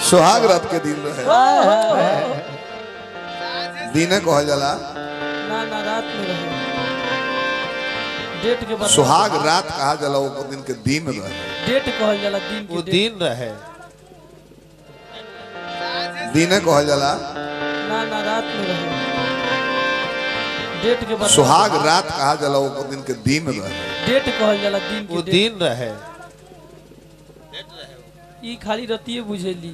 सुहाग रात के दिन रहे दिने कहल जाला ना ना रात में रहे डेट के बाद सुहाग रात कहा जाला वो दिन के दिन रहे डेट कहल जाला दिन वो के डेट दिन रहे दिने कहल जाला ना ना रात में रहे डेट के बाद सुहाग रात कहा जाला वो दिन के दिन रहे डेट कहल जाला दिन वो के डेट दिन रहे ई खाली रतिए बुझेली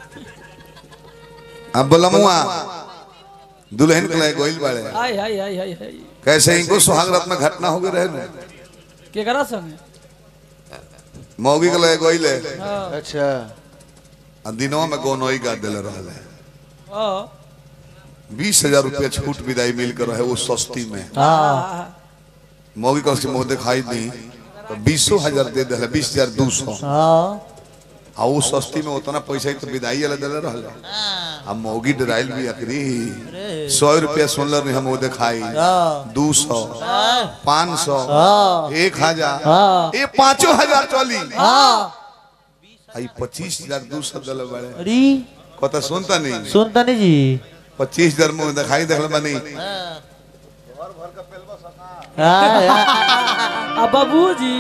अब बोलमुआ दुल्हन के लिए गोइल बाड़े हाय हाय हाय हाय हाय कैसे इनको सुहाग रात में घटना हो गई रहे ना केकरा संगे मौगी के लिए गोइल है हाँ अच्छा आ दिनों में गोनोई गा दिले रहल है हाँ बीस हजार रुपया छूट विदाई मिल कर रहे वो सस्ती में हाँ मौगी का उसके मुंह दिखाई दी तो बीसो हजार दे दिले बीस हजार दो सौ आ वो सस्ती में उतना पैसा ही तो विदाई वाला दिले रहल आ मौगी डराइल भी अकरी सौ रुपया सुनल नहीं हम वो दिखाई दो सौ पाँच सौ एक हजार ये पाँचों हजार चली आई पच्चीस हजार दो सौ दिले बड़े अरे कत सुनता नहीं सुनता नहीं जी पच्चीस हजार मुंह दिखाई देखल बनी हाँ, हाँ, आ बाबूजी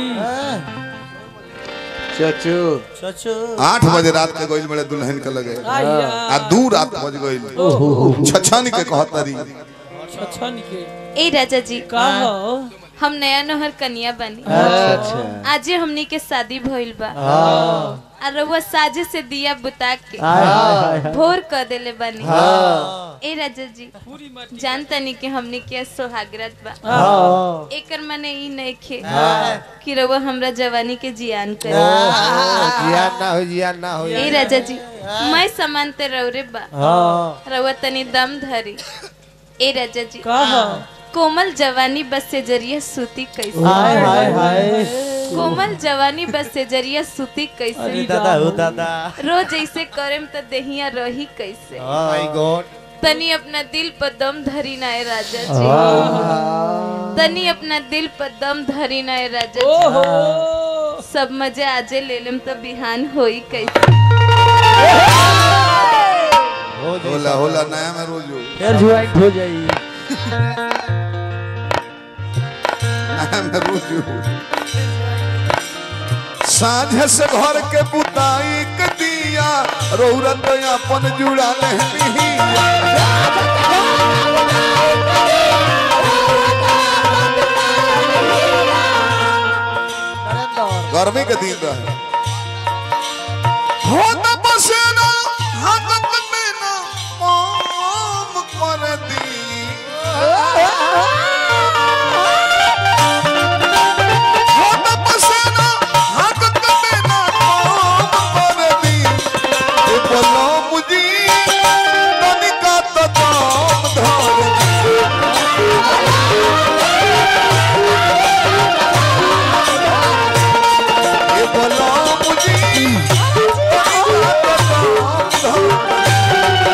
चचू चचो आठ बजे रात के गोइल बड़े दुल्हन के लगे आइया आ दू रात बज गइल छछन के कहतरी छछन के ए राजा जी का हो हम नया नहर कन्या बनी अच्छा आजे हमनी के शादी भइल बा आ रउआ साजे से दिया बुता के हाय, हाय, हाय। भोर क देले बनी ए राजा जी पूरी माटी जानतनी कि हमनी के सोहागरात बा हाँ, एकर माने ई नइखे कि रउआ हमरा जवानी के जियान करे जियान ना हो जियान ना हो ए राजा जी मैं समानते रौरे बा हाँ, रउआ तनी दम धरी ए राजा जी का हो कोमल जवानी बस से जरिए सूती कैसे हाय, हाय, हाय। कोमल जवानी बस से जरिए सूती कैसे अरे दादा हो दादा रोज ऐसे करेम त देहिया रही कैसे माय गॉड तनी अपना दिल पर दम धरी ना ए राजा जी तनी अपना दिल पर दम धरी ना ए राजा जी ओहो सब मजे आजे ले लेम तो बिहान होई कैसे होला होला नया में रोजो फिर ज्वाइंट हो जाई नया में रोजो साझे से घर के बुताई के दिया रौरत अपन जुड़ा ले बिहिया गर्मी के दिन रहे हो त पसेना हाथत में ना मोम कर दी हो त पसेना हाथत में ना मोम कर दी ए बोलो मुझी तनिका तो दम धर ए बोलो मुझी तनिका तो दम धर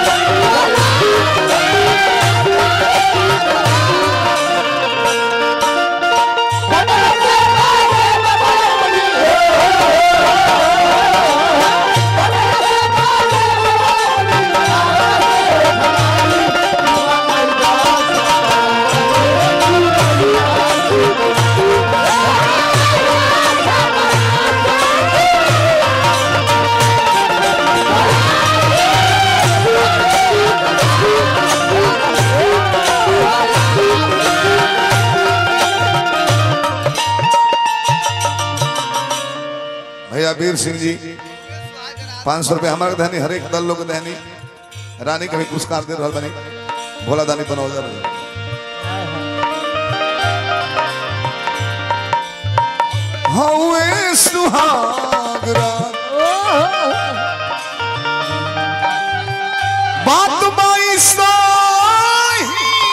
भैया वीर सिंह जी पाँच सौ रुपये हमारे दहनी हर एक दल लोग के दहनी रानी के भी पुरस्कार दे रहा बनी भोला दानी बनौजा रहे हौए सुहागरा बात बाई साही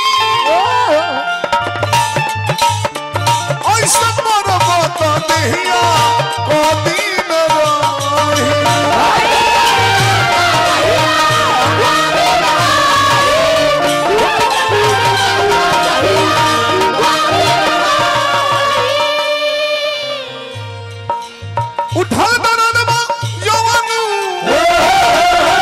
ऐसा पर बात देहिया को दिन रही उठल दरदमा यवनु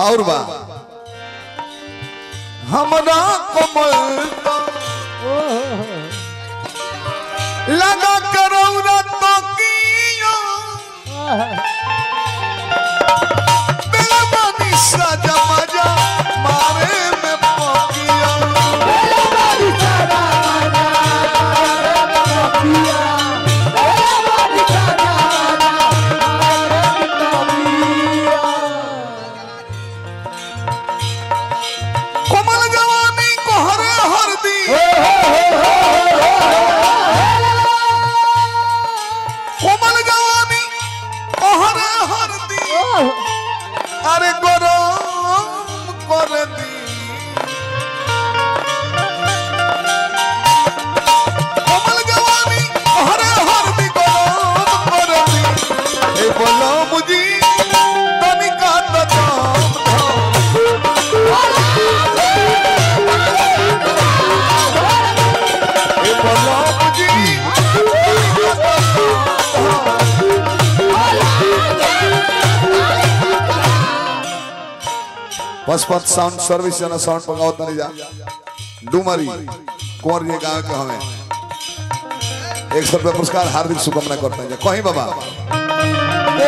और बा हमरा कोमल लगा करौरा तो किया बेलबानी साजा मजा मारे में पकिया कोमल जवानी को हरे हरदी कोमल जवानी को हरे हरदी अरे गरम कर दी कोमल जवानी को हरे हरदी गरम कर दी ए बोलो मुझी तनिका तो दाम धाम ए बोलो मुझी पशुपत साउंड सर्विस जना साउंड पकाओ तनी जा डुमरी कुंवर ये गांव के हमें एक सौ रुपया पुरस्कार हार्दिक शुभकामना करते हैं कहीं बाबा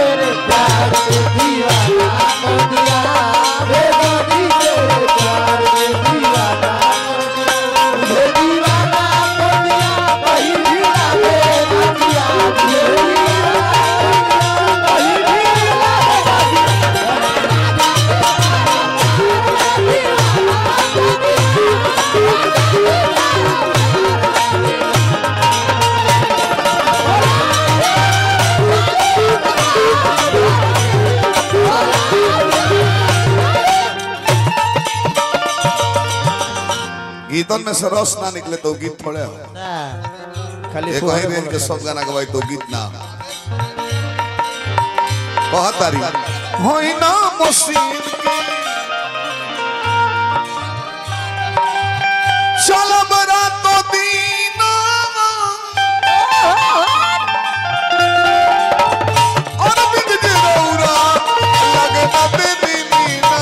गीतन में से रस ना निकले तो गीत थोड़े हो खाली एक ही रेंज के सब गाना गवाई तो गीत ना बहुत तारी होई ना मसीन चल बरा तो दीना और बिग जरौरा लगे ना बेबी नीना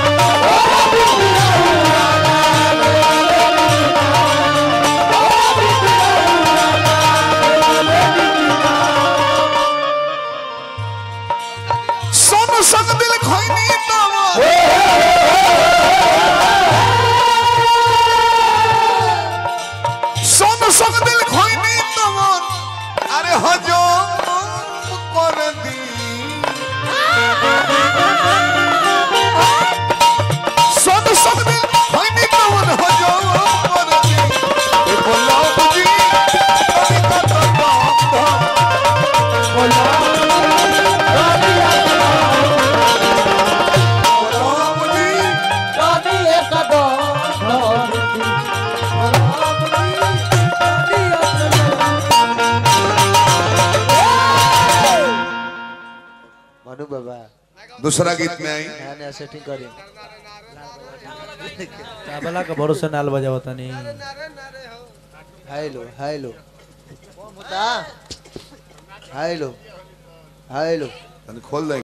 सोन संग दिल खोइनी तवा सोन संग दिल खोइनी तवा अरे हजो कर दी सोन संग दिल खोइनी तवा हजो कर दी ए बोला बुजी तनिका तो दाम धाम बोला बुजी मनु बाबा दूसरा गीत में आई नया सेटिंग करी तबला का भरोसा नाल बजावत नहीं हेलो हेलो हेलो हेलो तनी खोल दे